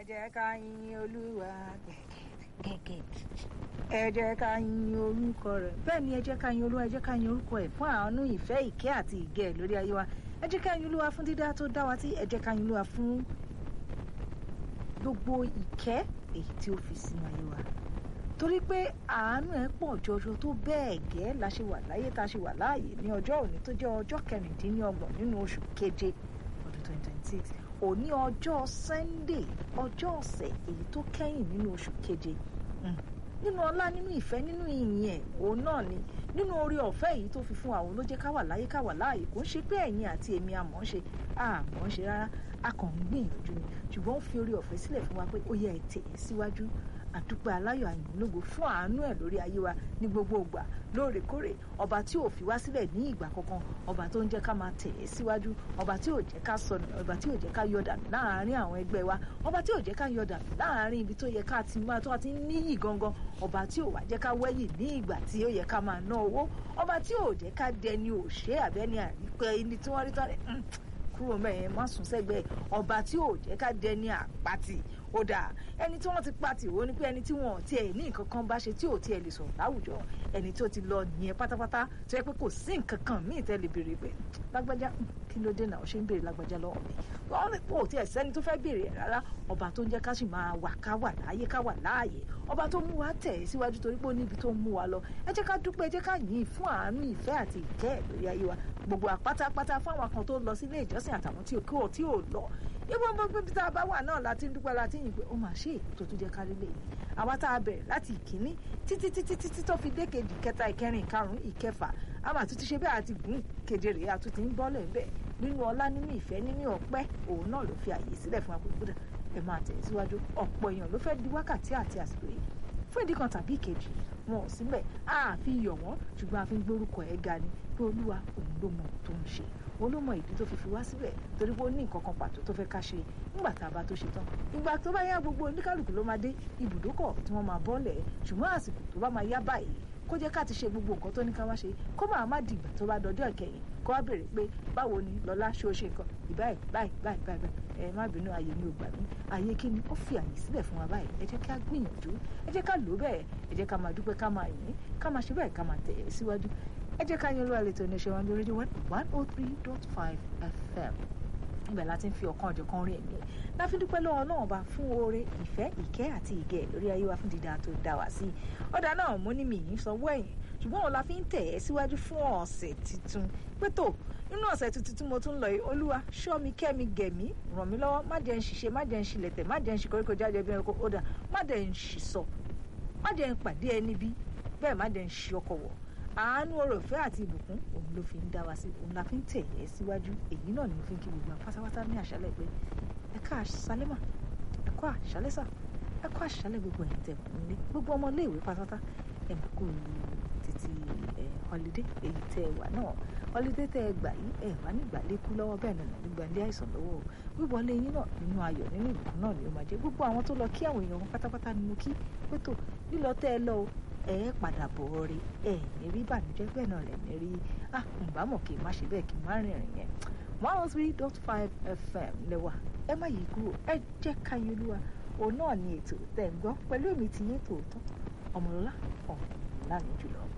jẹ́ ká yin olúwa gẹ́gẹ́ ẹ jẹ́ ká yin orúkọ rẹ̀ bẹ́ẹ̀ ni ẹ jẹ́ ká yin olúwa ẹ jẹ́ ká yin orúkọ ẹ̀ fún àánú ìfẹ́ ìkẹ́ àti ìgẹ̀ lórí ayé wa ẹ jẹ́ ká yin olúwa fún dídá tó dá wa tí ẹ jẹ́ ká yin olúwa fún gbogbo ìkẹ́ èyí tí ó fi sínú ayé wa torí pé àánú ẹ̀ pọ̀ jọjọ tó bẹ́ẹ̀ gẹ́ la ṣe wà láyé tá a ṣe wà láàyè ní ọjọ́ òní tó jẹ́ ọjọ́ kẹrìndínlọ́gbọ̀n nínú oṣù keje ọdún twenty twenty six òní ọjọ́ sunday ọjọ́ ọ̀sẹ̀ èyí tó kẹ́yìn nínú oṣù keje nínú ọlá nínú ìfẹ́ nínú ìyìn ẹ̀ òun náà ni nínú orí ọ̀fẹ́ èyí tó fi fún àwọn ló jẹ́ ká wà láyé ká wà láàyè kò ń ṣe pé ẹ̀yin àti èmi àmọ́ ń ṣe àmọ́ ń ṣe rárá a kàn ń gbìyànjú ni ṣùgbọ́n ó fi orí ọ̀fẹ́ sílẹ̀ fún wa pé ó yẹ ẹ̀ tẹ̀ ẹ́ síwájú àdúpẹ́ aláyọ̀ àyìnlógo fún àánú ẹ̀ lórí ayé wa ní gbogbo ìgbà lóòrèkóòrè ọba tí ò fi wá sílẹ̀ ní ìgbà kankan ọba tó ń jẹ́ ká máa tẹ̀ ẹ́ síwájú ọba tí ò jẹ́ ká sọnù ọba tí ò jẹ́ ká yọ̀dà láàárín àwọn ẹgbẹ́ wa ọba tí ò jẹ́ ká yọ̀dà láàárín ibi tó yẹ ká ti máa tó ti níyì gangan ọba tí ò wá jẹ́ ká wẹ́yìn ní ìgbà tí ó yẹ ká máa ná owó ọba tí ò jẹ́ ká dẹni òṣè àbẹ́ni àrípẹ́ ẹni tí wọ́n rí tán rẹ̀ kúrò mẹ́yẹn má sùn sẹ́gbẹ́ ọba tí ò jẹ́ ká dẹni àpatì ó dáa ẹni tí wọ́n ti pa tìwó ni pé ẹni tí wọ́n tiẹ̀ ní nǹkan kan bá ṣe tí ò tiẹ̀ lè sọ̀rọ̀ láwùjọ ẹni tí ó ti lọ nìyẹn pátápátá tó yẹ pé kò sí nǹkan kan míì tẹ́ lè béèrè pé lágbájá kí ló dé náà ó ṣe ń béèrè lágbájá lọ́wọ́ mi wọ́n ní kò tiẹ̀ sẹ́ni tó fẹ́ béèrè ẹ̀ rárá ọba tó ń jẹ́ ká sì máa wà ká wà láàyè ká wà láàyè ọba tó mú wa tẹ̀ síwájú torí pé ó níbi tó mú wa lọ ẹ jẹ́ ká dúpẹ́ ẹ jẹ́ ká yìn fún àánú ìfẹ́ àti ìkẹ́ ẹ̀ lórí ayé wa gbogbo àpátápátá fún àwọn kan tó lọ sílé ìjọsìn àtàwọn tí ò tí ò lọ ìwọ gbogbo ibi tá a bá wà náà láti ń dúpẹ́ láti yìn pé ó mà ṣe èkó tó tún jẹ́ kárí lè àwa tá a bẹ̀rẹ̀ láti ìkíní títí títí títí tó fi dé kejì kẹta ìkẹrin ìkarùn ìkẹfà a máa tún ti ṣe bẹ́ẹ̀ àti gùn keje rèé a tún ti ń bọ́lẹ̀ ń bẹ̀ nínú ọlá nínú ìfẹ́ nínú ọpẹ́ òun náà ló fi àyè sílẹ̀ fún akókòdà ẹ máa tẹ̀ síwájú ọ̀pọ̀ èèyàn ló fẹ́ di wákàtí àti àsìkò yìí fún ìdí kan tàbí ìkejì wọn ò síbẹ̀ a fi yọ̀ wọ́n ṣùgbọ́n a fi ń gbórúkọ ẹ̀ ga ni pé olúwa òun ló mọ tó ń ṣe òun ló mọ ìdí tó fi fi wá síbẹ̀ torí pé ó ní nǹkan kan pàtó tó fẹ́ ká ṣe nígbà tá a bá tó ṣe tán ìgbà tó bá yá gbogbo oníkálukú ló máa dé ibùdókọ̀ tí wọ́n máa bọ́ọ̀lẹ̀ ṣùgbọ́n àsìkò tó bá máa yá báyìí kó jẹ́ ká ti ṣe gbogbo nǹkan tó ní ká wá ṣe kó máa má dìgbà tó bá dọjọ́ ìkẹyìn kó wá béèrè pé báwo ni lọ́lá ṣé o ṣe nǹkan ìbáyìí báyìí báyìí báyìí ẹ má bínú ààyè mi ò gbà mí ààyè kí ni ó fi ààyè sílẹ̀ fún wa báyìí ẹ jẹ́ ká gbìyànjú ẹ jẹ́ ká lò bẹ́ẹ̀ ẹ jẹ́ ká máa dúpẹ́ ká máa yìn ká máa ṣe bẹ́ẹ̀ ká máa tẹ̀ ẹ́ síwájú ẹ jẹ́ ká yan olúwa lè tó ní ṣe wọn lórí rédíò one oh three dot five fm ibẹ̀ láti ń fi ọ̀kan ọ̀jọ̀ kan rí ẹ̀mí ẹ̀ láfi dúpẹ́ lọ́wọ́ náà bá fún oore ìfẹ́ ìkẹ́ àti ìgẹ̀ lórí ayé wa fún dídá tó dá wa sí ọ̀dà náà mo ní mi yìí sanwó ẹ̀yìn ṣùgbọ́n òun la fi ń tẹ̀ ẹ́ síwájú fún ọ̀sẹ̀ tuntun pé tó nínú ọ̀sẹ̀ tuntun tí mo tún lọ yìí olúwa ṣọ́ mi kẹ́ mi gẹ̀ mí ràn mí lọ́wọ́ má jẹ́ ń ṣiṣẹ́ má jẹ́ ń ṣilẹ̀tẹ̀ má jẹ́ ń ṣe koríko jáde bí ẹranko ó dà má jẹ́ ń ṣìṣọ má jẹ́ ń pàdé ẹni bí bẹ́ẹ̀ má jẹ́ ń ṣi ọkọ̀ wọ̀ àánú ọrọ̀fẹ́ àti ìbùkún òun ló fi ń dá wa sí òun la fi ń tẹ̀ ẹ́ síwájú èyí náà ni mo fi ń kí gbogbo pátápátá ní àṣálẹ́ pé ẹ ká àṣálẹ́ mà ẹ kó àṣálẹ́ sà ẹ kó àṣálẹ́ gbogbo ẹ̀yìn tẹ̀ kún nílé gbogbo ọmọ iléèwé pátápátá ẹ mà kó títí ẹ họlidé èyí tẹ ẹ wà náà họlidé tẹ ẹ gbà yìí ẹ wà nígbà lékú lọ́wọ́ bẹ́ẹ̀ nà nígbà ilé àìsàn lọ́wọ́ wíwọlé yín náà nínú ayọ̀ nínú ìbùkún náà ni ó máa jẹ́ gbogbo àwọn tó lọ kí àwọn èèyàn wọn pátápátá ni mo kí pé tó lílọ tẹ́ ẹ lọ o ẹ padà bọ̀ rí ẹ ní rí ìbànújẹ́ bẹ́ẹ̀ náà lẹ̀ ní rí ah ǹbá mọ̀ kí n má ṣe bẹ́ẹ̀ kí n má rìnrìn yẹn one oh three dot five fm lẹ́wà ẹ má yí kúrò ẹ jẹ́ káyé olúwa òun náà ni ètò tẹ̀ ń gbọ́ pẹ̀lú èmi ti yín tòótọ́ ọmọlọ́lá ọ̀hún láàrin jùlọ.